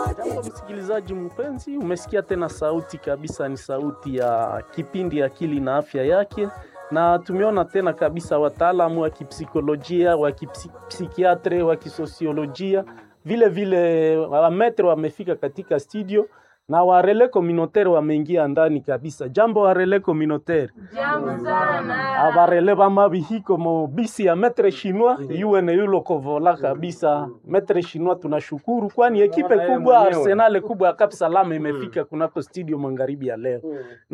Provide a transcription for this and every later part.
Jambo msikilizaji mpenzi, umesikia tena sauti kabisa, ni sauti ya kipindi Akili na Afya Yake, na tumeona tena kabisa wataalamu wa kipsikolojia, wa kipsikiatre, wa kisosiolojia, vile vile wametre wamefika katika studio na warele communautaire wameingia ndani kabisa. Jambo warele communautaire. Jambo sana. abarele bamabihiko mo bisi ya metre chinois yuwe ne yulo kovola kabisa metre chinois tunashukuru kwani ekipe kubwa arsenal kubwa ya Cap Salam imefika kunako studio magharibi ya leo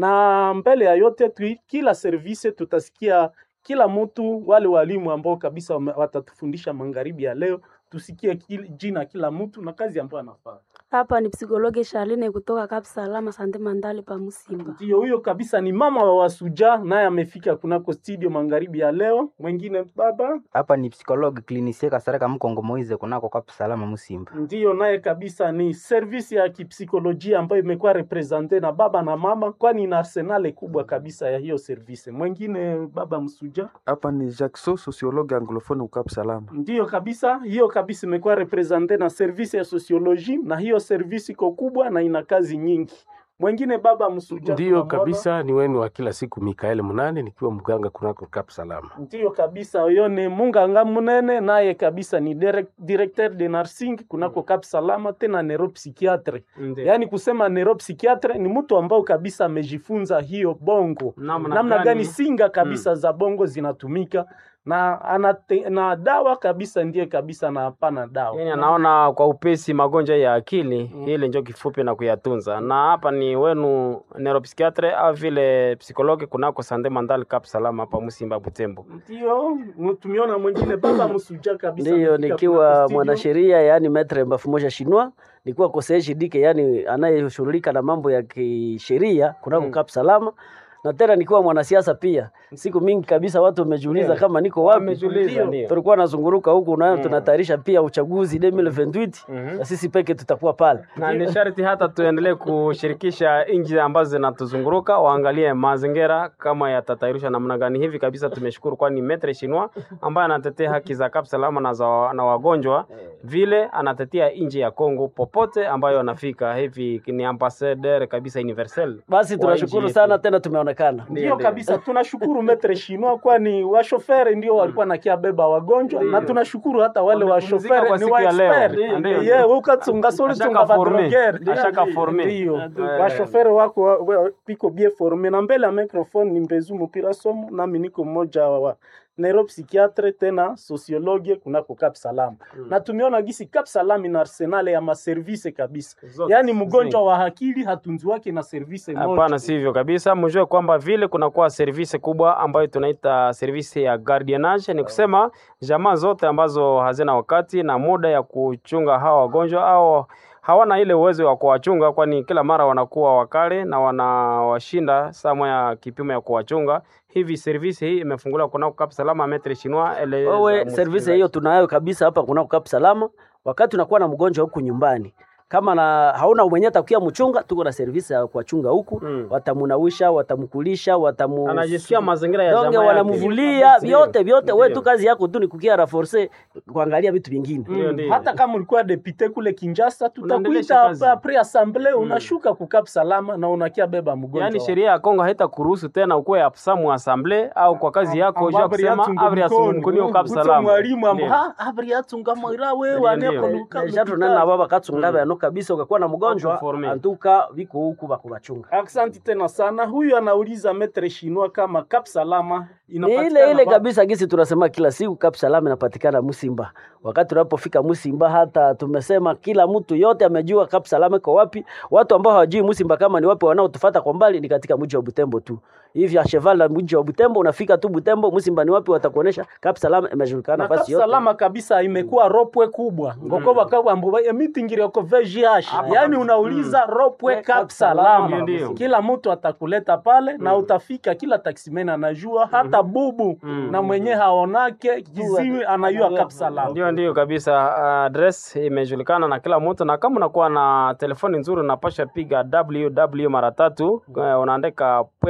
na mbele ya yote tu, kila service tutasikia kila mtu wale walimu ambao kabisa wame- watatufundisha magharibi ya leo tusikie kil, jina kila mtu na kazi ambayo anafanya Hapa ni psikologi Charline kutoka Cap Salama Sante Mandale pa Musimba. Ndio huyo kabisa ni mama wa Wasuja, naye amefika kunako studio magharibi ya leo. Mwingine baba hapa ni psikologi klinisie kasareka mkongo moize kunako Cap Salama Musimba. ndiyo naye kabisa ni servisi ya kipsikolojia ambayo imekuwa represente na baba na mama, kwani ina arsenale kubwa kabisa ya hiyo servisi. Mwingine baba Msuja Hapa ni Jackson, sociologue anglophone ukap salama. ndiyo kabisa, hiyo kabisa imekuwa represente na servisi ya sosioloji, na hiyo servisi iko kubwa na ina kazi nyingi. Mwingine baba Msuja Ndiyo tunamwona. kabisa, ni wenu wa kila siku Mikael Munane, nikiwa mganga kunako Cap Salama. Ndiyo kabisa, huyo ni Munganga Munene, naye kabisa ni direct, directeur de nursing kunako Cap Salama, tena neuropsychiatre. Yaani kusema neuropsychiatre ni mtu ambao kabisa amejifunza hiyo bongo, Namna namna gani? gani singa kabisa za bongo zinatumika na anate, na dawa kabisa ndiye kabisa na hapana dawa. Yani anaona kwa upesi magonjwa ya akili mm. ile njo kifupi na kuyatunza. Na hapa ni wenu neuropsychiatre au vile psikologi kunako Sande Mandal Cap Salama hapa Musimba Butembo. Ndio mu- tumeona mwingine baba Msuja kabisa Ndiyo, amefika kunako nikiwa studio. mwanasheria yaani metre mafumoja shinwa, nikiwa koseeshi dike yaani anayeshughulika na mambo ya kisheria kunako Mm. Cap Salama, na tena nikiwa mwanasiasa pia. Siku mingi kabisa watu wamejiuliza Ndiyo. kama niko wapi. Wamejiuliza, ndiyo. Tulikuwa nazunguruka huku nayo Mm. tunatayarisha pia uchaguzi 2028 Mhm. na sisi peke tutakuwa pale. na ni sharti hata tuendelee kushirikisha nchi ambazo zinatuzunguruka waangalie mazingira kama yatatayarishwa namna gani. Hivi kabisa tumeshukuru, kwani Metre Shinwa ambaye anatetea haki za Cap Salama na, za, na wagonjwa vile anatetea nchi ya Kongo popote ambayo anafika. Hivi ni ambassadeur kabisa universel. Basi wa tunashukuru nchi sana yetu. tena tumeonekana. Ndio kabisa, tunashukuru metre Shinwa, kwani washoferi ndio walikuwa nakia beba wagonjwa, na tunashukuru hata wale Wamepumzika washoferi kwa ni siku wa ya leo. expert. Ndio. Ye ukatsunga soli Ashaka tsunga forme. vadrogere. Ashaka forme. Ndio Eh. washoferi wako wa- wa- piko bien forme, na mbele ya microphone ni Mbezu Mupira Somo, nami niko mmoja wa neuropsychiatre tena sociologue kunako Cap Salam na tumeona gisi Cap Salam ina arsenale ya maservise kabisa, Zote. yaani mgonjwa wa akili hatunzi wake na service moja. Hapana, sivyo kabisa. Mjue kwamba vile kunakuwa service kubwa ambayo tunaita service ya guardianage, ni kusema jamaa zote ambazo hazina wakati na muda ya kuchunga hawa wagonjwa au hawana ile uwezo wa kuwachunga, kwani kila mara wanakuwa wakale na wanawashinda saa moya kipimo ya kuwachunga. Hivi service hii imefunguliwa kunako Cap Salama Metre Chinois ele Wewe service hiyo tunayo kabisa hapa kunako Cap Salama. Wakati unakuwa na mgonjwa huku nyumbani kama na hauna mwenye atakuya mchunga, tuko na service ya kuwachunga huku Mm. watamunawisha, watamkulisha, watamu anajisikia mazingira ya donge jamaa yake. wanamvulia Ndio. vyote vyote. Wewe Ndio. tu kazi yako tu ni kukia raforce kuangalia vitu vingine. Mm, Ndio, ndio. hata kama ulikuwa depute kule Kinshasa, Unaendelesha tutakuita kazi. apres assemblee, unashuka kukap salama na unakia beba mgonjwa Yaani wako. sheria ya Kongo haitakuruhusu tena ukuwe absamu assemble au kwa kazi yako Amba ja abri kusema yatunga abri mkono. asumkunio Kuto kabsalama. mwalimu amba Ndio. ha abri yatunga moira wewe Ndio, aneko ndio. luka Deja tunena baba katsunga bano kabisa, ukakuwa na mgonjwa Wakuforme. antuka viko huku bakubachunga. Aksanti tena sana. Huyu anauliza metre Chinois kama Cap Salama Ni inapatikana ile ile wapi? kabisa gisi tunasema kila siku Cap Salam inapatikana Musimba. Wakati tunapofika Musimba, hata tumesema kila mtu yote amejua Cap Salam iko wapi. Watu ambao hawajui Musimba kama ni wapi, wanaotufuata kwa mbali ni katika mji wa Butembo tu. Hivi ya cheval la mji wa Butembo, unafika tu Butembo, Musimba ni wapi, watakuonesha Cap Salam imejulikana na Cap nafasi yote. Salama kabisa imekuwa ropwe kubwa ngoko bakabwa mbo emitingire ko VGH yani unauliza ropwe Mm. Cap Salama Ndio. kila mtu atakuleta pale na utafika kila taximen anajua hata bubu na mwenye haonake kiziwi anajua Cap Salama Ndio, ndio kabisa. Address imejulikana na kila mtu, na kama unakuwa na telefoni nzuri unapasha piga www mara tatu, eh, unaandika org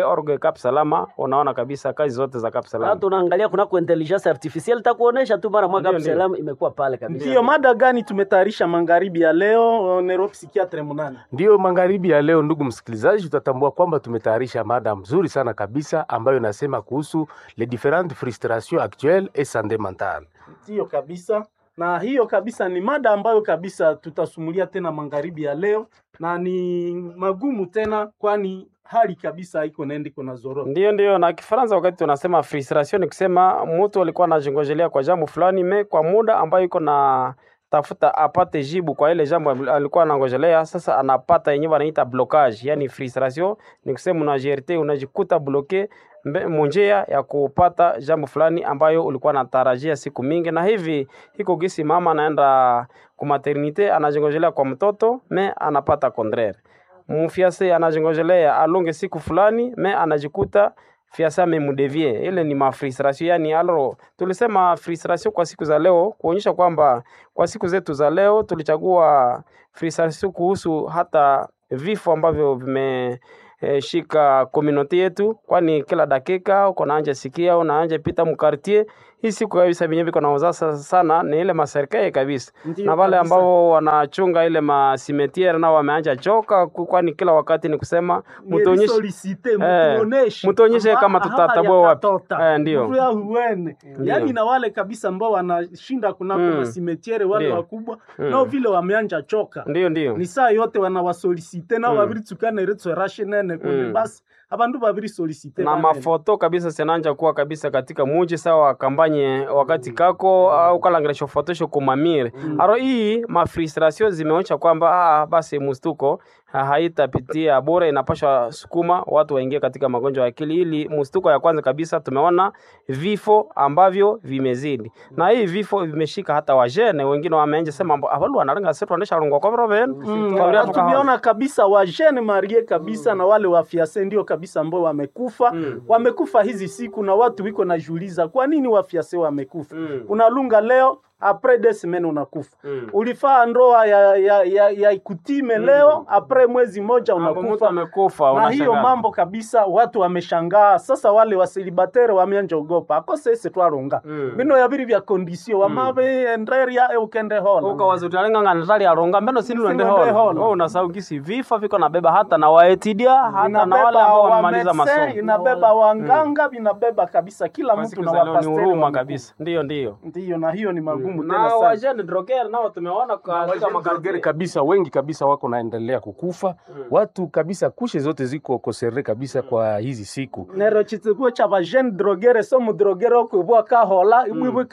Cap Salama, unaona kabisa kazi zote za Cap Salama. hata unaangalia kunako intelligence artificielle takuonesha tu mara mwaka Ndio, ndio. Salam imekuwa pale kabisa. Ndiyo mada gani tumetayarisha magharibi ya leo? Neuropsikiatre Munani. Ndiyo magharibi ya leo, ndugu msikilizaji, tutatambua kwamba tumetayarisha mada mzuri sana kabisa ambayo inasema kuhusu les différentes frustrations actuelles et santé mentale. Ndiyo kabisa, na hiyo kabisa ni mada ambayo kabisa tutasumulia tena magharibi ya leo, na ni magumu tena, kwani hali kabisa haiko naenda iko na zorota. Ndio, ndio. Na Kifaransa wakati tunasema frustration ni kusema mtu alikuwa anajingojelea kwa jambo fulani me kwa muda ambayo iko na tafuta apate jibu kwa ile jambo alikuwa anangojelea, sasa anapata yenyewe wanaita blocage. Yani frustration ni kusema unajerte, unajikuta bloke mbe- munjia ya kupata jambo fulani ambayo ulikuwa natarajia siku mingi, na hivi hiko gisi mama anaenda ku maternite anajingojelea kwa mtoto me anapata contraire mfiase anajingojelea alonge siku fulani me anajikuta fiasa amemudevie. Ile ni mafrustration, yani alo tulisema frustration kwa siku za leo, kuonyesha kwamba kwa siku zetu za leo tulichagua frustration kuhusu hata vifo ambavyo vime eh, shika community yetu, kwani kila dakika uko naanja sikia unaanja pita mkartie hii siku kabisa venye viko naoza sana ni ile maserikali kabisa Ndiyo na wale kabisa. ambao wanachunga ile masimetiere nao wameanja choka, ku- kwani kila wakati ni kusema mtuonyeshe Solicite, Eh, mtuoneshe. mtuonyeshe Amba- kama aha, tutatabua wapi. yakatota. Eh, ndio. Mtu ya huene. Yaani na wale kabisa ambao wanashinda kunako Mm. masimetiere wale Ndio. wakubwa Mm. nao vile wameanja choka ndio ndio ni saa yote wanawasolicite nao Mm. babiritsukana iritso rashe nene kune Mm. basi abandu babiri solicite na banene. mafoto kabisa sinanja kuwa kabisa katika muji sawa kambanye wakati kako au kalangiresho fotosho kumamire aro hii mafrustration zimeonyesha kwamba ah, basi mustuko ha- haitapitia bure, inapasha sukuma watu waingie katika magonjwa ya akili. Ili mustuko ya kwanza kabisa tumeona vifo ambavyo vimezidi, na hii vifo vimeshika hata wajene wengine wameanza sema mbo avalu wanalenga setu wanesha rungwa kwa roben Mm, na tumeona kabisa wajene marie kabisa na wale wafiase ndio kabisa ambao wamekufa Mm. wamekufa hizi siku, na watu wiko najiuliza kwa nini wafiase wamekufa. Mm. Unalunga leo apres des semaines unakufa. Mm. Ulifaa ndoa ya, ya, ya, ya ikutime leo apres mwezi moja Hapo mtu unakufa amekufa, na hiyo unashangaa. mambo kabisa, watu wameshangaa. Sasa wale wasilibatere wameanja ogopa akose ese twaronga Mm. bino yabiri vya kondisio wamabe enderia eukende hola ukawaza utalenga natali aronga mbeno sindi uende Sindi uende holo holo. wewe unasahau gisi vifo viko nabeba hata na waetidia hata na wale inabeba ambao wa wamemaliza medecin, masomo inabeba wanganga vinabeba kabisa kila Kwa mtu siku na za leo ni wapasteri huruma wamekufa. kabisa ndio ndio ndiyo na hiyo ni magumu na tena sana wajene droger nao tumeona katika Drogeri makartier kabisa wengi kabisa wako naendelea kukufa watu kabisa, kushe zote ziko kosere kabisa kwa hizi siku nero chitsikuo cha vajene drogere so mudrogere okwibwa kahola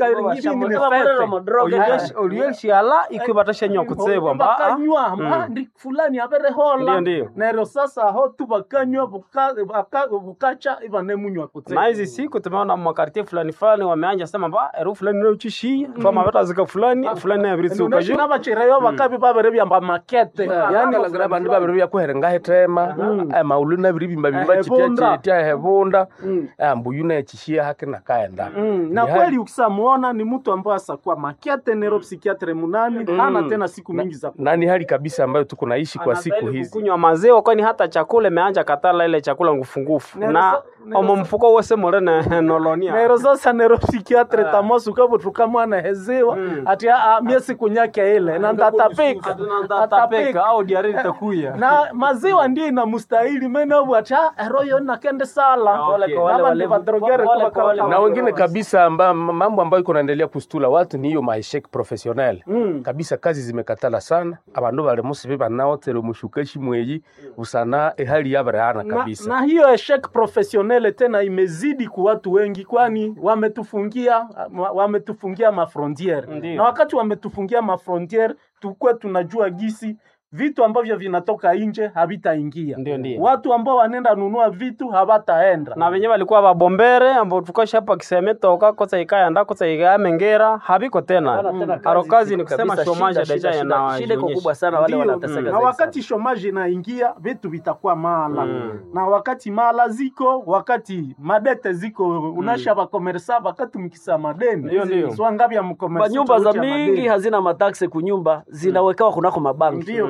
olielshiala ikwibatasha nyo kutsebwa mba ah, bakanywa Mm. mba ndi fulani abere hola Ndiyo, ndiyo. nero sasa ho tu bakanywa buka- baka- bukacha ivanemunywa na hizi siku tumeona makartier fulani fulani wameanja sema mba eru fulani nauchishia fama vetazika fulani fulani nayaviritsuka ju navachireyo vakavi vavere vyamba makete yani langira bandu babiri byakuherenga hetema maulu nabiri bimba bimba Ehebunda. chitia hebunda Mm. mbuyu nechishia hake nakaenda Mm, na Ni hali- kweli ukisamuona ni mtu ambaye asakuwa makiate neuropsikiatre munani hana tena siku mingi za na ni hali kabisa ambayo tuko naishi kwa siku Anastahili hizi kukunywa maziwa kwani hata chakula imeanja katala ile chakula ngufungufu Nero na sa- nero omo sa- mfuko wose morene nolonia nero sasa neuropsikiatre tamosi ukavutuka mwana heziwa Mm. ati "Ah, mie siku nyake ile na ndatapika tapeka au diari litakuya na maziwa ndio inamustahili menevu ati "Ah, eroyo nakende sala Okay. Kwa wale Nama walevu- ndivadrogere kwa wale- kuwa kwa wale- kama- na wengine kabisa amba, mambo ambayo iko naendelea kustula watu ni hiyo maeshek professionnel Mm. kabisa kazi zimekatala sana abandu bali musi banaotere mushukeshi mweyi usana ehali yabarehana na, kabisa na hiyo eshek professionnel tena imezidi ku watu wengi, kwani wametufungia wa- wametufungia mafrontiere, Ndiyo. na wakati wametufungia mafrontiere tukwe tunajua gisi vitu ambavyo vinatoka nje havitaingia. Ndio, ndio. Watu ambao wanaenda nunua vitu hawataenda na venye walikuwa babombere ambao tukasha hapa kisemetoka kosa ikayanda kosa ikayamengera habiko tena Hawana tena aro kazi ni kabisa, kusema shida, shomaje shida, deja shida, shida iko kubwa sana, wale Ndiyo. wanateseka na zaidi wakati shomaji inaingia vitu vitakuwa mala Mm. na wakati mala ziko wakati madete ziko unasha vakomersa wakati mkisa madeni Ndiyo, ndiyo. swangavya kwa mkomersa nyumba za mingi hazina mataksi kunyumba zinawekewa kunako mabanki Ndiyo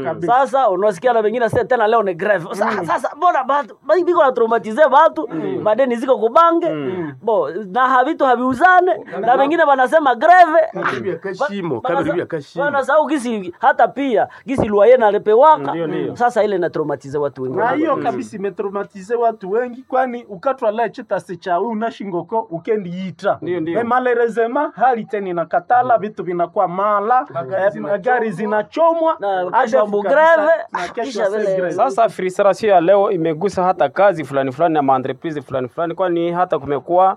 Kabisa. sasa unasikia na wengine sasa tena leo ni greve Sa- sasa mbona batu ba- biko na traumatize batu madeni ziko kubange bo na havitu haviuzane na wengine wanasema greve Kabiri ya kashimo, Ba- kabiri ya banasa- kashimo. banasahau gisi hata pia gisi luaye nalepewaka Ndio, ndio. sasa ile inatraumatize watu wengi na hiyo kabisa imetraumatize watu wengi kwani ukatwala chitasi cha unashingoko ukendiita Ndio, ndio. malerezema hali tena inakatala vitu vinakuwa mala eh, gari zinachomwa Na hadi kesho ambu kabisa- greve, na kesho kisha ase vile- greve. Sasa frustration ya leo imegusa hata kazi fulani fulani na maentreprise fulani fulani, kwani hata kumekuwa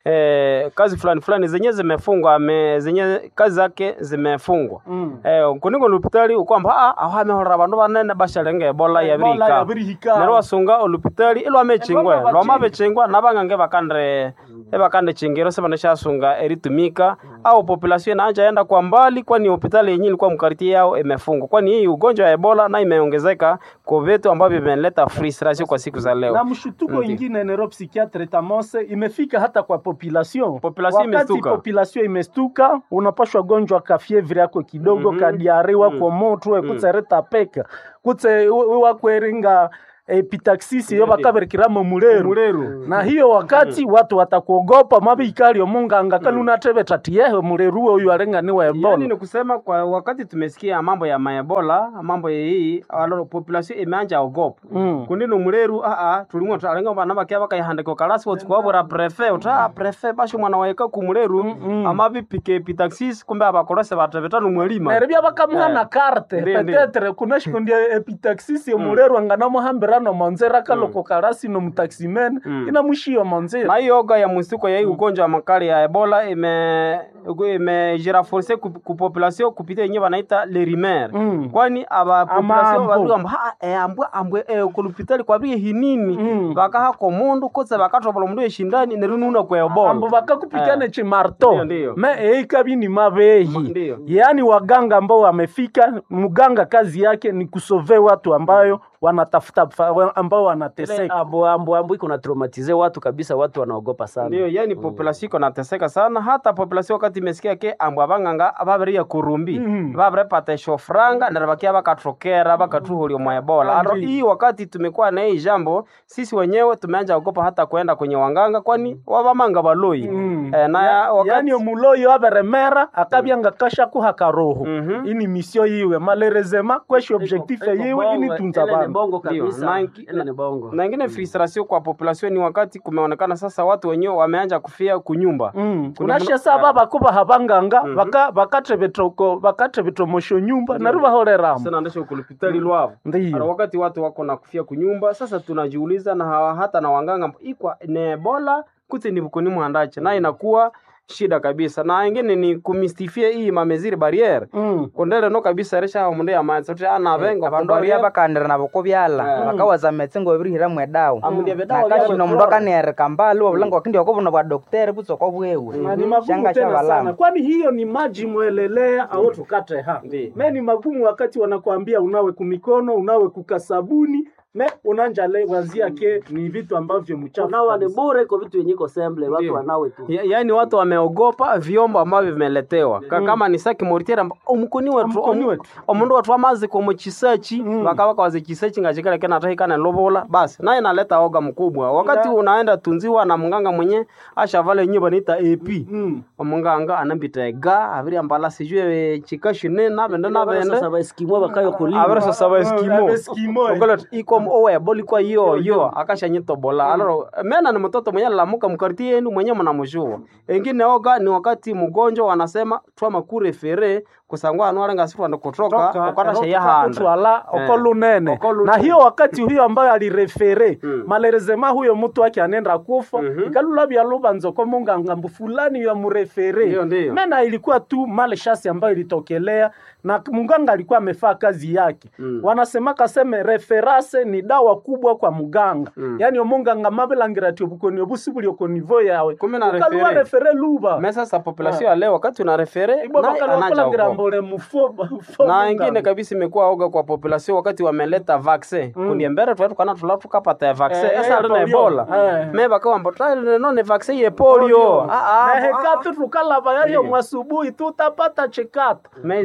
eh, kazi fulani fulani zenye zimefungwa me, zenye kazi zake zimefungwa Mm. eh, kuningo lupitali ukwamba ah ahamehorera bandu banene bashalenge ebola Ebola yabirika yabirihika. nero wasunga olupitali ilwa mechingwe Ebola lwama bachinga. bechingwa nabang'ange bakandre ebakande chingiro sebana shasunga eritumika au population inaanja enda kwa mbali kwani hospitali yenyewe ilikuwa mkariti yao imefungwa kwani hii ugonjwa wa ebola na imeongezeka kwa vitu ambavyo vimeleta frustration kwa siku za leo na mshutuko Ndiyo. ingine neuropsychiatre tamose imefika hata kwa population Population wakati imestuka. population imestuka unapashwa gonjwa ka fievre yako kidogo Mhm. kadiare wako moto ekutsereta peka kutse wakweringa epitaxis yo bakaberikiramo muleru muleru na hiyo wakati watu watakuogopa mabikali omunganga kalunatebeta tiyehe muleru uyu arenganiwa yani ebola ni kusema kwa wakati tumesikia mambo ya maebola mambo ya hii alo population imeanja ogopa Mm. kundino muleru aa tulimwe talenga bana bakia bakayihandika kalasi wotsi kwabura prefe uta prefe basho mwana waeka ku muleru ama bipike pitaxis kumbe abakolose batebetanu mwelima neribia bakamuha Eh. na karte Ndiyo, ndiyo. petetre kunashikundi epitaxis yomuleru anganamuhambirano monzera kaloko karasi nomutaximen Mm. inamushiyo monzera na hiyo oga ya msituko ya hii ugonjwa wa makali ya ebola ime imejiraforce ku ku population kupitia yenyewe wanaita le rimer Mm. kwani aba Ama population ambu. babigamba ha eh, ambwe ambwe eh, kulupitali kwabrie hinini Mm. bakaha ko mundu kotse bakatobola mundu eshindani nerununa kwa ebola ambo bakakupikane Eh. chimarto Ndiyo, ndiyo. me eikabi ni mabehi Ndiyo. yaani waganga ambao wamefika mganga kazi yake ni kusove watu ambayo wanatafuta fa- ambao wanateseka ambo ambo ambo iko na traumatize watu kabisa watu wanaogopa sana ndio yani population iko nateseka sana hata population wakati imesikia ke ambu abang'anga baberia kurumbi Mhm. baberepata eshofranga nero bakia bakatrokera bakatuhulia mwa ebola aro Andi. hii wakati tumekuwa na hii jambo sisi wenyewe tumeanja ogopa hata kwenda kwenye wanganga kwani wabamanga baloi Mm. eh, na Ya- wakati yaani omuloyo aberemera akabyanga kashakuha karoho Mhm. ini misio yiwe malerezema kweshi objectif yiwe ini tunza Ile ni bantu bongo Ndio, kabisa na inki- ile ni bongo na ingine frustration kwa population ni wakati kumeonekana sasa watu wenyewe wameanja kufia kunyumba Mm. Kuna unashe mlo- saba Ah. bakuba habanganga Mhm. baka bakatebetoko bakatebetomosho nyumba nari bahoreramo sana ndesho kulupitali lwavo Ara ndiyo wakati watu wako na kufia kunyumba sasa tunajiuliza na hawa, hata na wanganga ikwa ni ebola kuti ni bukuni mwandache na inakuwa shida kabisa na ingine ni kumistifia hii mameziri barriere Mm. kondele no kabisa resha mundu ya manzi sote ana vengo abandu aria bakandira nabo ko byala bakawaza metse ngo birihiramu edawa Amundi ebedawa nakashino byabo mundu akanereka mbali wabulanga wakindi wakobuna bwa dokteri butso ko bwewe Na ni magumu Shanga tena shabalama. sana kwani hiyo ni maji mwelelea au tukate ha Ndiyo. me ni magumu wakati wanakuambia unawe kumikono unawe kukasabuni me unanja le wazia ke ni vitu ambavyo mchafu unawa ni kabisa. bure iko vitu yenye iko semble watu Ndio. wanawe tu Ya, yaani watu wameogopa vyombo ambavyo vimeletewa Ka, kama ni saki moritera omukoni wetu Omukoni omu- wetu. omundu watu amazi komo chisachi Mm. bakaba kawaze chisachi ngachikala kena tahikana lobola basi naye naleta oga mkubwa wakati Nga- unaenda tunziwa na mganga mwenye ashavala yenyewe banaita AP Mm. omunganga anambita ega aviri ambala sijue chikashine nabende nabende sasa baeskimo bakayo kulima aviri sasaba eskimo Eskimo, eh. okolet ikom owe bolikwa yo yo akashanyitobola aloro mena ni mtoto mwenye alamuka mkariti yenu mwenye mnamjua engine oga ni wakati mgonjwa wanasema twama kurefere kusangwa anwara ngasi twanda kutoka Toka, ukata toka sheya handa kutwala Eh. okolunene Okolu- na hiyo wakati huyo ambayo alirefere Mm. malerezema huyo mtu wake anenda kufa Mhm. ikalula vyaluvanzo ko mungangambu fulani ya murefere Ndiyo, ndiyo. mena ilikuwa tu male shasi ambayo ilitokelea na mganga alikuwa amefaa kazi yake Mm. wanasema kaseme referase ni dawa kubwa kwa mganga Mm. yani omunganga mabelangira ti obukoni obusi buli okonivo yawe Kumbe na ukaluwa refere. refere luba me sasa population ya leo wakati una refere ibwa naye bakala anaja kulangira ogopa. mbole mufo mufo na munganga. ingine kabisa imekuwa oga kwa population wakati wameleta vaccine Mm. kundi mbere twatu kana tula tukapata ya vaccine Eh, esa eh, alina polio. ebola Eh. me bakawamba tale no ne vaccine ye polio ah ah nahekatu tukalava yayo mwasubuhi tutapata chikata Mezi naviro siku.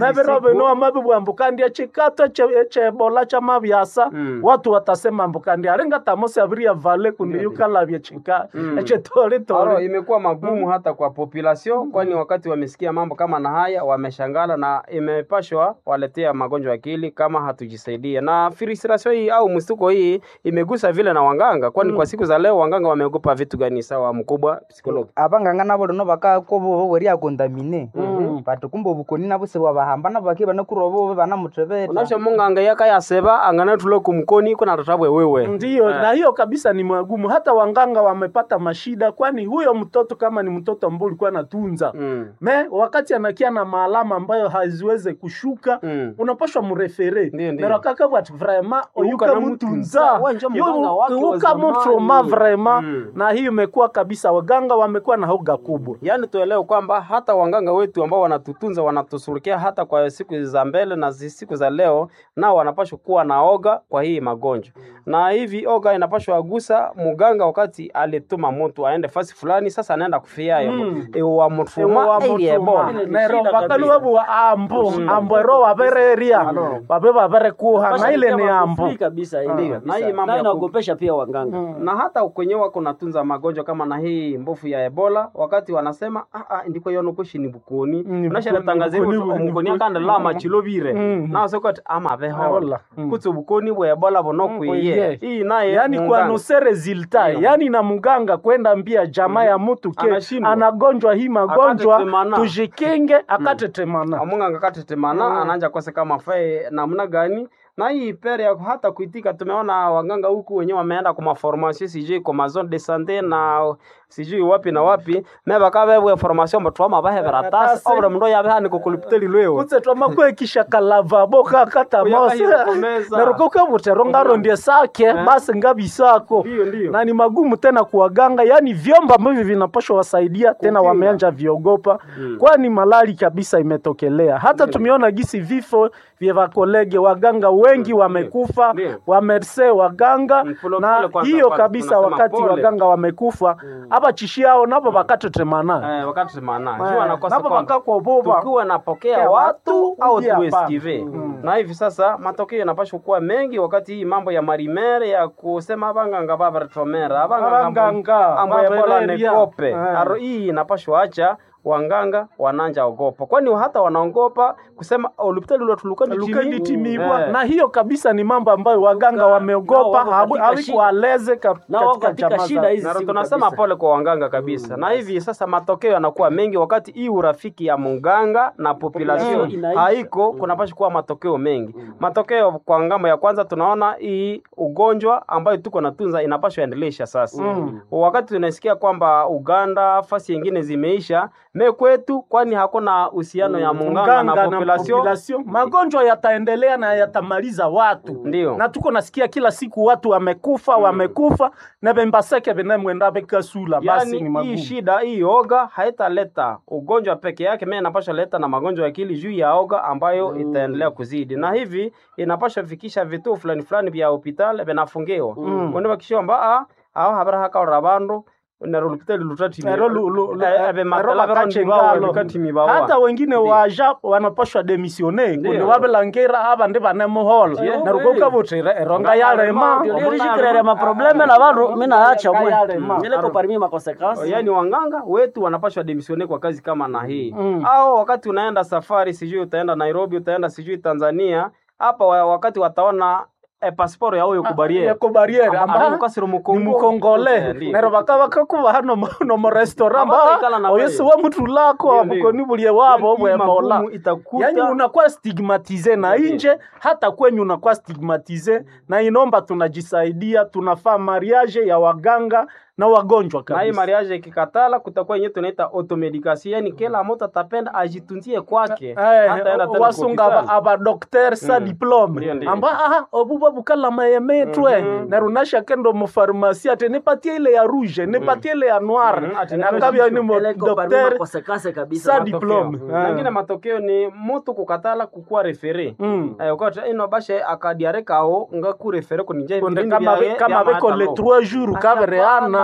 wenu wamavibwambukandya chikato che- chebola cha mavyasa Mm. watu watasema mbukandya alinga tamosi aviria vale kundi yukalavye chika Mm. Aro, echetolitori imekuwa magumu hata kwa population, kwani wakati wamesikia mambo kama na haya wameshangala, na imepashwa waletea magonjwa ya akili kama hatujisaidia. Na frustration hii au mstuko hii imegusa vile na wanganga, kwani kwa siku za leo wanganga wameogopa vitu gani? Sawa mkubwa psikologi. abanganga nabo lino bakakobo weria kondamine bati kumbe obukoni nabo sebwabahamba nabo baki banakurobo banamutebeta unasha munganga yakayaseba angana tulo kumkoni kuna tatabwe wewe ndiyo na hiyo kabisa ni magumu hata wanganga wamepata mashida kwani huyo mtoto kama ni mtoto ambao ulikuwa anatunza mm. me wakati anakia na maalama ambayo haziweze kushuka Mm. unapashwa murefere Ndiyo, ndiyo. nerokaka bwati vraimen oyuka na mutunza Wewe njo mganga wake wa uka mutroma zamani. vraimen Mm. na hiyo imekuwa kabisa waganga wamekuwa na hoga kubwa yaani tuelewe kwamba hata wanganga wetu ambao wanatutunza wanatusurukia hata kwa siku za mbele na zi- siku za leo nao wanapashwa kuwa na oga kwa hii magonjwa na hivi oga inapashwa agusa muganga wakati alituma mtu aende fasi fulani sasa anaenda kufiayo Mm. iwa mutuma ili ebola nero bakalu babu wa ambo ambo ero wabereria babe babere kuha na ile ni ambo Free kabisa ile na kabisa. hii mambo Na ya ku- inaogopesha pia waganga. na hata kwenye wako natunza magonjwa kama na hii mbofu ya ebola wakati wanasema ah, ah, ndiko yonokoshi ni bukoni Mm, unasharatangaza bukoni, bukoni, mukoni akanda lama chilobire Mm. nasokoti ama behola Ahola. Mm. kutse bukoni bwa ebola bonokwiye kwiye. hii naye yani munganga. kuanose resulta Ndiyo. yani na mganga kwenda mbia jamaa ya mtu ke Anashindwa. anagonjwa hii magonjwa Akatetemana. tujikinge akatetemana amunganga katetemana Mm. ananja kose kama fae namna gani na hii pere ya hata kuitika tumeona waganga huku wenyewe wameenda kwa maformation sijui kwa mazone de sante na sijui wapi na wapi me bakabebwe formation batwama bahevera tasi Tasi. obra mndo yabe hani kukulipiteli lwewe kutse twamakwekisha kalavabo kakata mose Kuyaka hiyo kumeza. neruko butero ngaro ndie sake basi ngabisako Ndiyo, ndiyo. na ni magumu tena kuwaganga yani vyombo ambavyo vinapashwa wasaidia tena Kukinga. wameanja viogopa Mm. kwani malali kabisa imetokelea hata tumeona gisi vifo vya vakolege waganga wengi wamekufa Ndiyo. wamerse waganga Mm, pole na pole kwanza hiyo kwanza, kabisa tunasema wakati pole. waganga wamekufa aba chishiao nabo bakatetemana Eh, wakati semana Eh, jua nakosa nabo kwamba bakakoboba tukiwa napokea Kea watu watu, au uji hapa. tuesikive Mm. na hivi sasa matokeo yanapashwa kuwa mengi wakati hii mambo ya marimere ya kusema abanganga babaretomera Abanganga, ambo ebola babereria. nekope Eh. aro hii inapashwa acha wanganga wananja ogopa kwani hata wanaogopa kusema olupitali lukaditimibwa Eh. na hiyo kabisa ni mambo ambayo waganga nao wameogopa wako katika hawikualeze Nao wako katika shida hizi na siku tunasema kabisa. pole kwa wanganga kabisa na hivi sasa matokeo yanakuwa mengi wakati hii urafiki ya munganga na population Population inaisha. haiko kunapasha kuwa matokeo mengi matokeo kwa ngambo ya kwanza tunaona hii ugonjwa ambayo tuko natunza inapashwa endelesha sasa wakati tunasikia kwamba uganda fasi yengine zimeisha me kwetu kwani hakuna uhusiano ya munganga na population population. magonjwa yataendelea na yatamaliza watu Ndiyo. na tuko nasikia kila siku watu wamekufa wamekufa na bembaseke benemwenda bekasula basi ni yani hii magumu shida hii oga haitaleta ugonjwa peke yake mimi inapasha leta na magonjwa ya akili juu ya oga ambayo itaendelea kuzidi na hivi inapasha fikisha vituo fulani fulani vya hospitali vinafungiwa mm. kwani bakishomba a ao habara hakaora bandu nero lupitali lutati Ero lu- lu- lu- ero bakache ngalo. hata wengine waja wanapashwa demisione kundi Ndiyo. wabelangera aba ndi banemuhola Yeah. narukoka butira eronga yalema Ndio lirishikirere maprobleme na bandu mina acha mwe Yale, nileko parmi makonsekansi yaani wanganga wetu wanapashwa demisione kwa kazi kama na hii Mm. au wakati unaenda safari sijui utaenda nairobi utaenda sijui tanzania hapa wa- wakati wataona eh, pasiporo yawe yokubariere yako bariere amba mukasiro ni mukongo mukongole nero bakaba kakuba hano mu- no mu restaurant Abataikala na ba oyesi wewe. wa mutu lako Ndiyo, ndiyo. abukoni bulie wabo bwe mola magumu itakuta yani unakuwa stigmatize na Ndiyo. inje hata kwenyu unakuwa stigmatize na inomba tunajisaidia tunafaa mariage ya waganga na wagonjwa na hii kabisa mariage ikikatala kutakuwa yenyewe tunaita automedication yani kila mtu atapenda ajitunzie kwake Eh, hataenda tena wasunga kwa hospitali. abadokter sa Mm. diplome Ndiyo, ndiyo. amba aha obuba bukala mayemetwe Mhm. narunasha kendo mufarmasi ate nipatie ile ya rouge nipatie ile ya noir Mhm, ate nakabya ni mo ileko parmi docteur makonsekansi kabisa Sa Matokeo. diplome. Mm. Ah. Nangine matokeo ni mutu kukatala kukuwa refere Mm. Eh, ukati ino bashe akadiare kao nga kurefere kunije Konde kama be- kama beko le 3 jours kabereana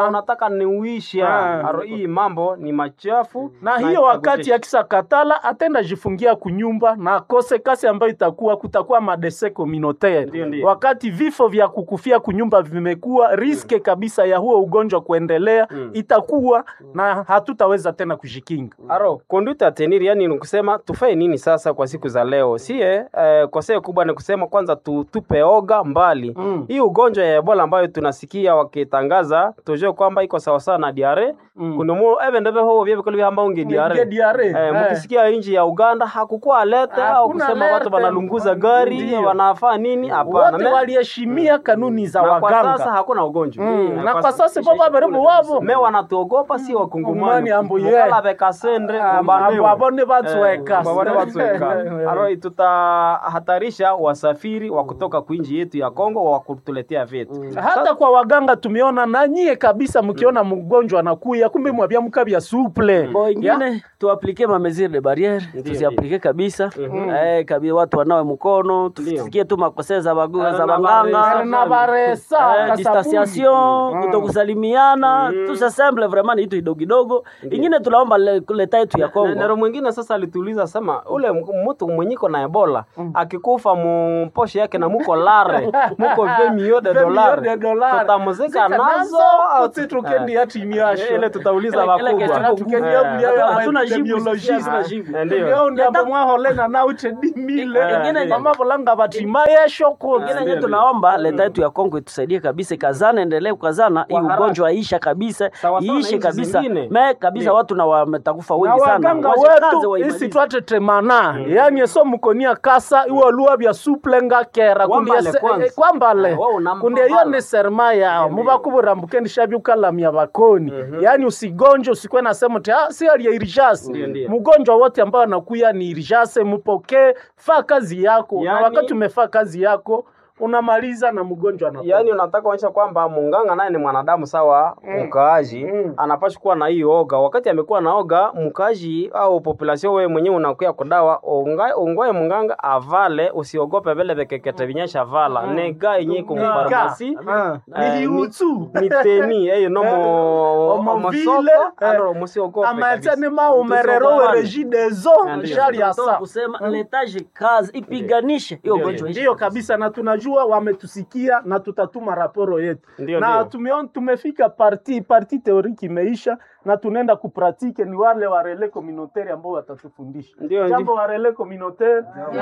na unataka niuisha Ah. aro hii mambo ni machafu na hiyo wakati akisa katala atenda jifungia kunyumba na akose kasi ambayo itakuwa kutakuwa madese communautaire Ndio, ndio. wakati vifo vya kukufia kunyumba vimekuwa riske kabisa ya huo ugonjwa kuendelea itakuwa na hatutaweza tena kujikinga aro conduite à tenir yani ni kusema tufae nini sasa kwa siku za leo sie eh, koseo kubwa ni kusema kwanza tu, tupe oga mbali Mm. hii ugonjwa ya ebola ambayo tunasikia wakitangaza tujue kwamba iko sawasawa na diare Mm. kundumu eve ndeve hovo vyevikolo vyamba unge Nge diare diare, Eh, eh. mkisikia nchi ya uganda hakukuwa alete au Hakuna kusema watu alerte. wanalunguza gari Ndio. wanafaa nini hapana wote Me- waliheshimia kanuni za na kwa waganga sasa hakuna ugonjwa Mm, Eh, na kwa sasa baba baribu wavo me wanatuogopa si wakungumani Ngumani ambu ye. mukala bekasendre kumbanewa. abone batsweka Eh, babone batsweka. Aro tutahatarisha wasafiri wa kutoka kuinji yetu ya Kongo wa kutuletea vitu. hata kwa waganga tumeona na nyie kabisa mkiona mgonjwa anakuya kumbe mwabia mkabya suple Bo ingine tuaplike ma mesure de barriere tuziaplike kabisa eh, kabisa watu wanawe mkono tusikie tu makosea za bagu Eh, za na baganga baresa. na baresa Eh, kasabuni. distanciation kutokusalimiana tusasemble vraiment ni kitu kidogo kidogo ingine tunaomba le- leta yetu ya Na- Kongo Nero mwingine sasa alituuliza sema ule m- mtu mwenyiko na Ebola akikufa mposhe yake na muko lare muko 20 millions de Million dollars de dollars. tutamuzika Zika nazo au Uti tukendi hati nyasho. ile tutauliza Ile- ile wakubwa kesho Na tukendi ya mlia ya hatuna jibu epidemiologist. hatuna jibu Eh, ndio. Leo ndio amba mwaholena na uche dimile Ingine- mama bolanga batima yesho ko ingine nye tunaomba leta yetu ya Kongo itusaidie kabisa, ikazana, endelee kukazana, hii haraka. ugonjwa aisha kabisa, Sawa sawa na iishe nchi kabisa zingine. me kabisa, Ndio. watu na wametakufa na wengi sana, waganga Washikaze wetu waimalize. isi twate temana yani eso mukonia kasa iwo lua bya suplenga kera Wambale kundia se- kwanza. eh, kwambale Ah, wao unampa kundia iyo mbala. ni serma yao mubakubura mbukeni shabyukalamya bakoni yani usigonje usikwe na sema ti ah, si ali irijase Ndio, ndio. mgonjwa wote ambao anakuya ni irijase mupokee faa kazi yako na Yani- wakati umefaa kazi yako unamaliza na mgonjwa anakufa. yaani unataka kuonyesha kwamba munganga naye ni mwanadamu sawa mkaaji Mm. anapaswa kuwa na hii oga wakati amekuwa na oga mkaaji au population wewe mwenyewe unakuya kudawa unga- ungoe munganga avale usiogope vile vekekete vinyesha vala nega yenye kumfarmasi Ah, Eh, ni hiutu ni teni eyo nomo Omo omasoko vile, eh, ano musiogope kabisa. amatene maumerero Tusiogope. werejidezo Ndio. shari ya Tunataka saa kusema letaje kazi ipiganishe hiyo Ndio, ugonjwa iishe. ndiyo kabisa na tunajua wametusikia na tutatuma raporo yetu Ndio, na ndio. tumeon, tumefika parti parti teoriki imeisha na tunaenda kupratike ni wale wa relais communautaire ambao watatufundisha Ndio, jambo ndio. wa relais communautaire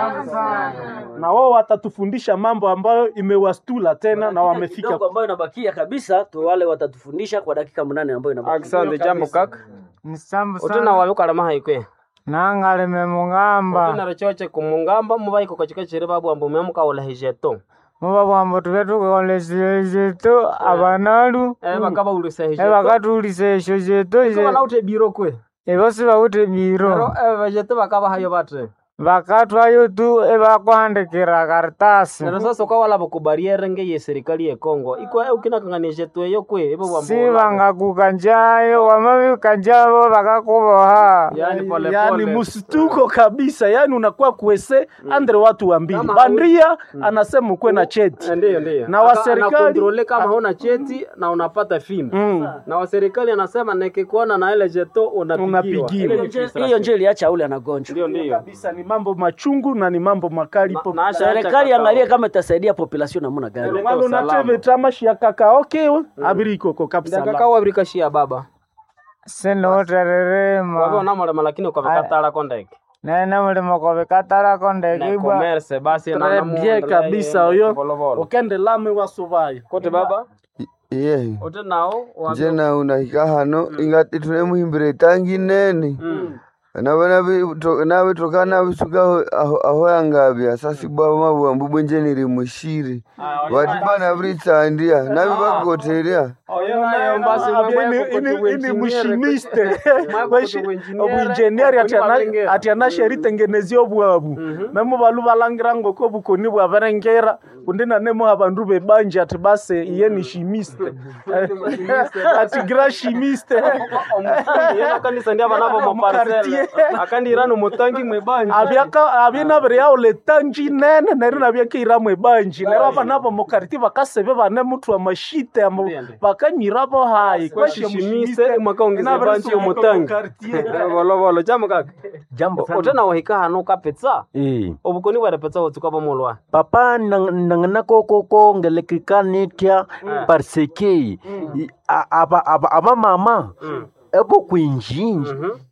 na wao watatufundisha mambo ambayo imewastula tena na wamefika kidogo ambayo inabakia kabisa tu wale watatufundisha kwa dakika mnane ambayo inabakia. Asante jambo kaka nisambu utena sana wabikalama haikwe nangaleme mungamba utena rechoche kumungamba mubaiko kachika chiri babu ambu memuka ulahijeto muba bwambo tube tukolesile zetu abanalu eh bakaba ulisa hijeto ebakatulisa esho zetu Kama ute biro kwe ebosi bawute Pero biro eh vejete bakaba hayo batre bakatwayo tu ebakuhandikira karitasi Nero sasa ukawa wala bakubariere nge ye serikali ye Kongo iko eh ukina kangania jetu eyo kwe ebo bambo si bangakuka njayo wamabika njabo bakakuboha yani pole yani pole msituko kabisa yani unakuwa kuese andre watu wa mbili Kama bandia anasema ukwe na cheti Eh, ndiyo ndiyo Na wa Aka- serikali- anakontrole kama huna cheti na unapata fimbo Mm. na wa serikali anasema nikikuona na ile jeto unapigiwa Unapigiwa. Ile ni Hiyo nje- frustration. hiyo nje iliacha ule anagonjwa. ndio ndio kabisa ni mambo machungu na ni mambo makali Na- po na acha- Serikali acha angalie kakao. kama itasaidia population namna gani. Ndio. Mwana usalama. unateve tamashi ya kakaoke abirikoko kabisa ndakaka wabirikashia baba sinotererema wabona mulema lakini ukavikatala kondeke nene mulimo kobikatalako na ndekibwa commerce basi na Très namu- bien kabisa oyo Volovolo. ukende lame wasovayo kote baba iye ote nao wabi- nje na unahika hano ingati tunemuhimbire itangi nene Mm. nabona nabitoka nabisuka aho- aho aho yangabya sasibwa mabwambu bwenje niri mushiri vati bana britsandia nabi bakoteria Oyo nayo basi mambo yako kote ini uengineer. mushimiste Mambo kote uengineer. obwinjeniari Kuni ati anasheritengenezia obwabu memu balu balangira ngoko bukoni bwaberengera kundi nanemo abandu bebanje ati base iye ni shimiste ati gra shimiste Omufundi, yena kanisa ndia banavo maparcele akandirano mutangi mwebanja abyaka abyinabiri yaula etangi nene neryo nabyakihiramu ebanji neryo abanabo mukariti bakasebe bane mutu amashite amo bakanyirabo hayi kweshishimise mwakaongeza banchi yomutangi volovolo jambo kaka jambo utena wahika hanu kapetsa Eh. obukoni bwarepetsa wotsuka bomolwa papa nangana koko ngelekikanitia parce que i- a- aba aba aba mama ebo kwinjinji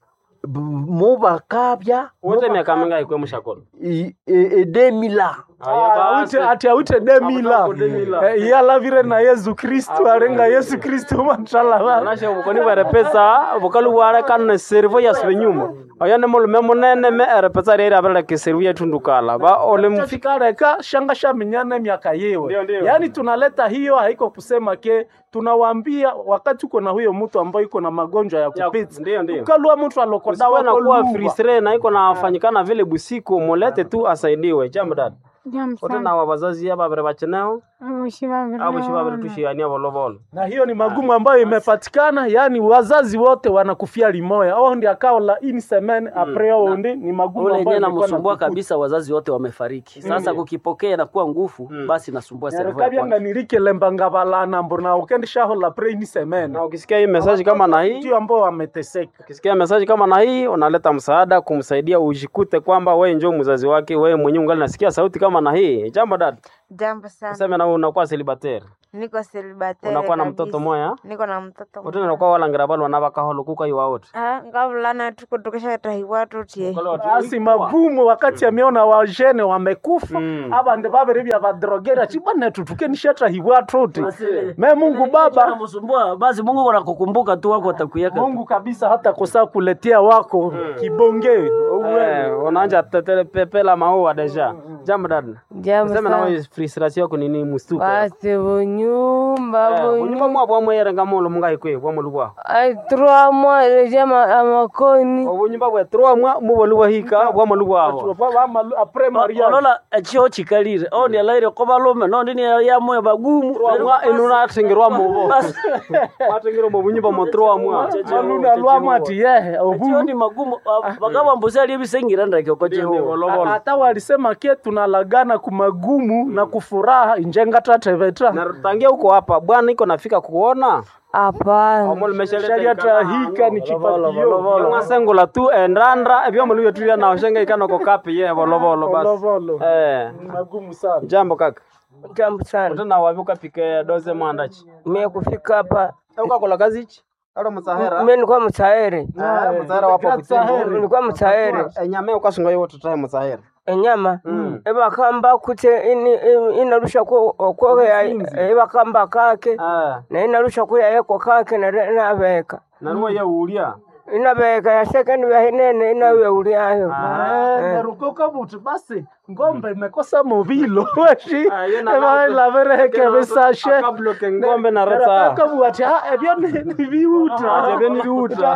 b- mo bakabya wote miaka mingahi kwe mushakolo i- e- edemila Awite- ati awite demila Eh, iyalavire na yesu kristu arenga yesu kristu matrala nashe obukoni bwarepetsa bukalu bwarekana servo yasibe nyuma oyo ni mulume munene me erepetsa reri abireleka servo yetundukala ba ole mfi tukareka shanga shaminyana miaka yewe yaani tunaleta hiyo haiko kusema ke tunawaambia wakati uko na huyo mtu ambaye iko na magonjwa ya kupita ndio ndio ukalua mtu alokoda Usikuwe na wako kuwa lugha. fristre na iko nafanyikana vile busiku mulete tu asaidiwe jambo dada ote na wabazazi aba babiri bacheneho abo shi babiri tushiania volovolo na hiyo ni magumu ambayo imepatikana yaani wazazi wote wanakufia limoya au ndi akaola ini semene apreo ndi ni magumu ule ambayo yenyewe imekuwa namsumbua natukuta. kabisa, wazazi wote wamefariki. Sasa kukipokea inakuwa nguvu, basi nasumbua servo ya nerikabya kwanza. nganirikelemba balana mbona ukendishahola pre ini semene na ukisikia hii message kama na hii ndio ambao wameteseka ukisikia message kama na hii unaleta msaada kumsaidia ujikute kwamba wewe njoo mzazi wake wewe mwenyewe ungali nasikia sauti kama na hii jambo dada Jambo sana. useme na wewe unakuwa celibatere Niko celibatere unakuwa na kabisa. mtoto moya Niko na mtoto wote unakuwa walangira balo wanabakaholo kuka iwa wote Ah, ngavulana tuko tukashatahiwa tutie. basi magumu wakati ameona wajene wamekufa abande babiri bya badrogera chibwana tutukenishata hiwatote me mungu baba Namsumbua basi, Mungu anakukumbuka tu, wako atakuyaka tu. mungu kabisa hata kosa kuletea wako kibonge eh unaanja tetele pepela maua deja jambo dada Jambo useme na sana. wewe frustration yako ni nini mustuka Basi bunyumba unyumba bunyumba. mwa bwa mwere ngamolo mungai kwe bwa mulubwa Ai trois mois leja ma- amakoni. obunyumba bwe trois mwa mubolubwa hika bwa mulubwa abo apres mariage olola ekyo kikalire ondi alaire ko balume nondi ni yamwe bagumu mwa inunathingirwa mubo Basi, wathingirwa mu bunyumba mo trois mwa aluna lwama ati yehe ekyo ni magumu bakabambuzi ali ebisengira ndeke ko Jehova hata walisema ke tunalagana kumagumu na kufuraha injenga tateveta na tangia huko hapa bwana iko nafika kuona Hapana. shaliatahika ni chipatio mwasengula tu endandra ebyomuluyo tulia nao shenga ikano ko kapi ye volovolo basi volovolo eh ni magumu sana jambo kaka Jambo sana. utena wapi ukapike doze mwandachi Mimi kufika hapa ukakola kazi ichi alo msahera mimi nilikuwa mtayari. msahera wapo kutembo Nilikuwa mtayari. enyame ukasunga yo tutaye msahera Enyama ebakamba kute ini- ini- inarusha ku ku ebakamba kake eh na inarusha kuya yeko kake na nabeka na nuwe ye ulia inabeka ya second ya hinene inawe uliayo nerukoka buti basi ngombe imekosa movilo weshi Ah, yo na- lavereheke besashe akabloke ngombe na reta kabuati ebyo ni ni biuta ebyo ni biuta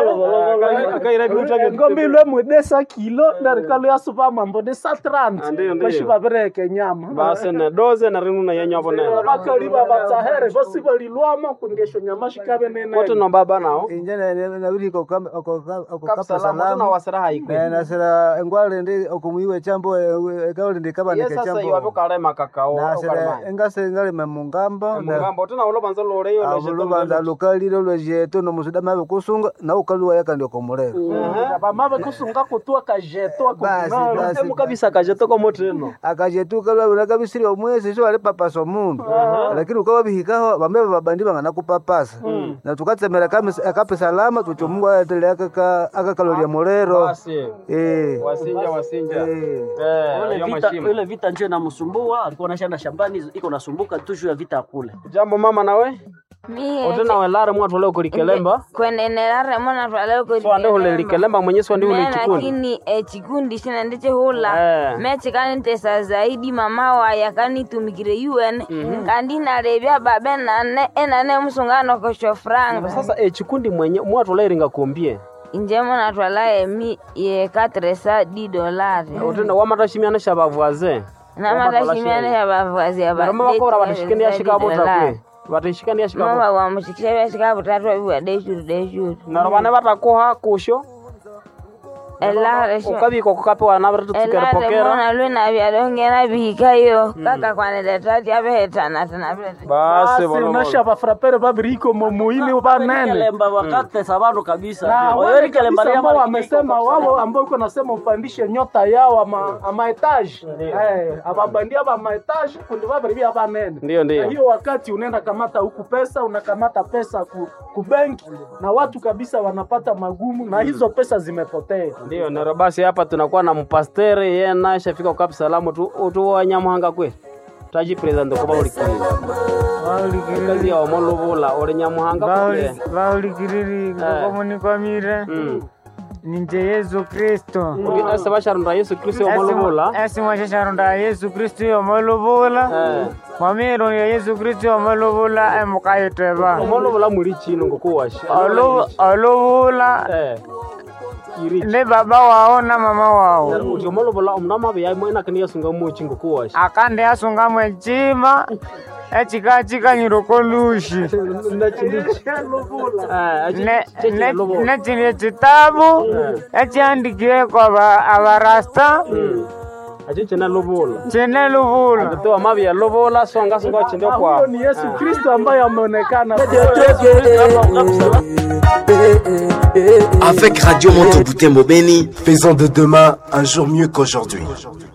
kaira biuta ke ngombe ilwe mwedesa kilo nerikalo ya supa mambo ni sa Ah, 30 ndiyo, ndiyo. weshi bavereheke nyama basi ne doze na rinu na yenyo hapo nene bakaliba batsahere bosi balilwama kungesho nyama shikabe nene wote no baba nao inje nabiri kapsalama okapasalama tuna wasiraha ikwe nasira engwale ndi okumuiwe chambo ekawali ndi ye kabanike sasa chambo iwapo kalema kakao nasira engase ngalime mungamba mugamba tuna ulo banza lore yo leje abulubanza lukalile lwejeto nomusuda mabe kusunga na ukaluwa yaka ndi okomulero bamave kusunga kutua kajeto basi basi temu kabisa kajeto ko moteno akajetu kalwabira kabisiri omwezi so ali papasa omundu lakini ukawabihikaho bambe babandi bangana kupapasa na tukatsemera kamis- akape salama tucho mungu aetele akakalolya mulero basi Eh. wasinja wasinja Eh. eh Ile yo vita, mashimo ile vita njo inamsumbua, alikuwa anashanda shambani, iko nasumbuka tu juu ya vita kule. jambo mama nawe Mie otena welare mwatu leo kulikelemba kwenenelare mona twaleo so ande hule likelemba mwenye so ndi hule Me chikundi lakini eh, chikundi china ndiche hula Eh. mechi kanitesa zaidi mama waya kanitumikire un kandi nalevya babe nane enane musungano kosho franga sasa e chikundi mwenye mwatu leo ringa kumbie inje mona twala emi ye katresa di dolari otena wamatashimiana shabavuaze namatashimiane ya bavazi ya naroma bakora batashikani yashika bota kwe batashikani yashika bota mama wamushikisha vyashika butatu abiwa deshuru deshuru naroma ne batakoha kusho elare sho ukabiko kukapewa naviri tutsukere elare pokera mona lwena vyalongena bihikayo kaka kwanileta tyavehetana tena vilete basi basi unasha bafrapere babiriko momuini banene Kelemba wakatesa bantu kabisa na Oyeri wale kelemba kabisa lia ambao mara wamesema wao ambao uko nasema upandishe nyota yao ama ama etage eh ababandia ba maetage kundi babiribia banene Ndio, ndio. Na hiyo wakati unaenda kamata huku pesa unakamata pesa ku, ku benki na watu kabisa wanapata magumu na hizo pesa zimepotea ndio nero basi hapa tunakuwa na mpastere yeye naye shafika kukapi salamu tu tu wanyamuhanga kwe taji president kuba ulikiriza kazi ya omolubula uri nyamuhanga kwe vaulikiriri komunikwamire ninje yesu kristo ese basharunda yesu kristo omolubula esimwashasharunda yesu kristo yomolubula mwamiru ya yesu kristo yomolubula emukayiteba omolubula muri chino ngokuwasha olubula ni baba wao na mama wao uti omolubula omunamabe yaimo enakini yasunga mochi ngokuwasha akandi yasungamu echima echikachikanyiro kolushi nechini echitabu echiandikiwe kwa abarasta acho chene lubula chene lubula toa mabi ya lubula songa songa chende kwa huyo ni Yesu Kristo ambaye ameonekana Avec Radio Monteboutembo Beni, faisons de demain un jour mieux qu'aujourd'hui.